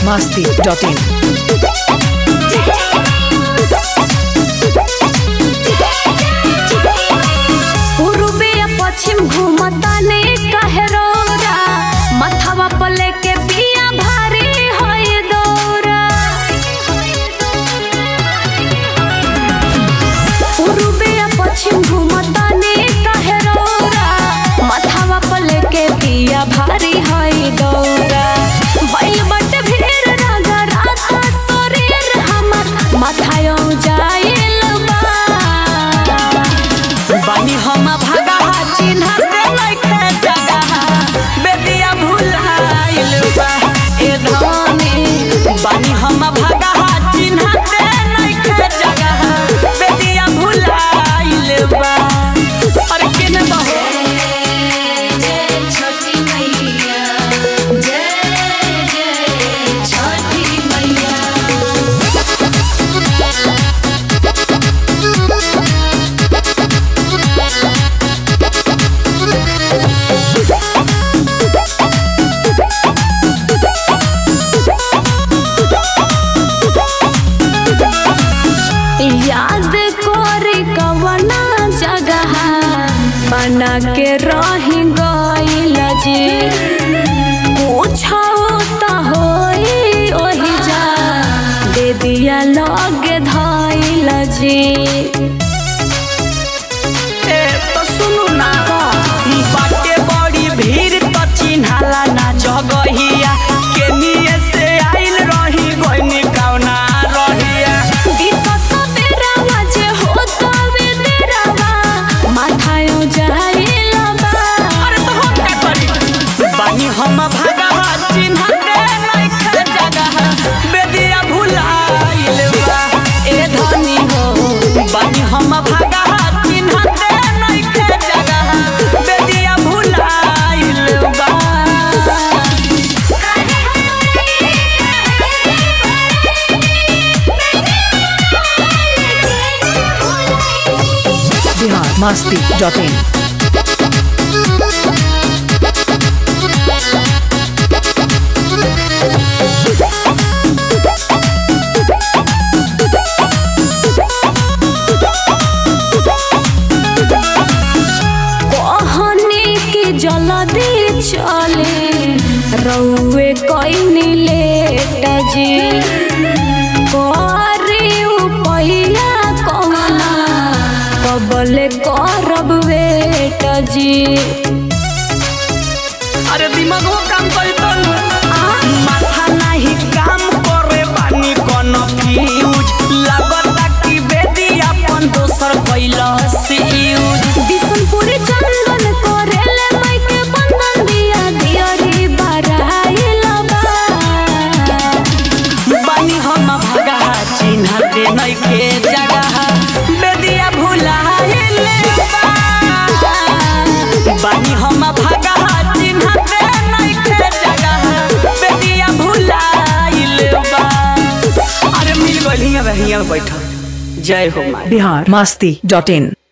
masti.in. पूर्वे या पश्चिम घूमताने काहे रौरा मथवा पर लेके पिया भारी होय दौरा पूर्वे या पश्चिम घूमताने काहे रौरा मथवा पर लेके पिया भारी होय दौरा बैल बट भीड़ रागा रात शरीर हमर मथायो जाइल बा बानी हम भागा चिन्ह दे लइखे जगह बेदिया भुलाइल बा ए धनी बानी हम भागा चिन्ह दे लइखे जगह बेदिया भुलाइल बा अरे केने बहो छोटी मैया जय जय छोटी मैया याद कोरी कवना जगह बना के रही गइल जी पूछो त होई ओही जा दे दिया लगे धइल जी ए तो सुनु ना बाटे बड़ी भीड़ तो चिन्हाला ना जगहिया केनिए से आइल रही गइनी कौना रहिया दिक्कत बेरावा जे होता वे देरावा माथायो जाइल बा अरे तो हम का करी बानी हम भागा चिन्ह दे लइखे जगह बेदिया भुलाइल बा ए धनी हो बानी हम भागा चिन्ह दे लइखे जगह बेदिया भुलाइल बा Bihar masti.in. कहनी की जल्दी चले रउए कइनी लेट जी करी उपैया कमला कबले करब वेट जी अरे दिमागो काम करी तो माथा नाही काम करे बानी कोनो फ्यूज लागता कि बेदी अपन दोसर कैला से यूज बिशनपुरी चंदन करेले माइके बंधन दिया दियरी बराइल बा बानी हम भगा चिन्ह दे नई के जगह बेदिया भुलाइले बा बानी हम भगा चिन्ह दे नई के जगह बेदिया भुलाइले बा अरे मिल गइल हियां हियां बैठल जय हो माई Bihar masti.in.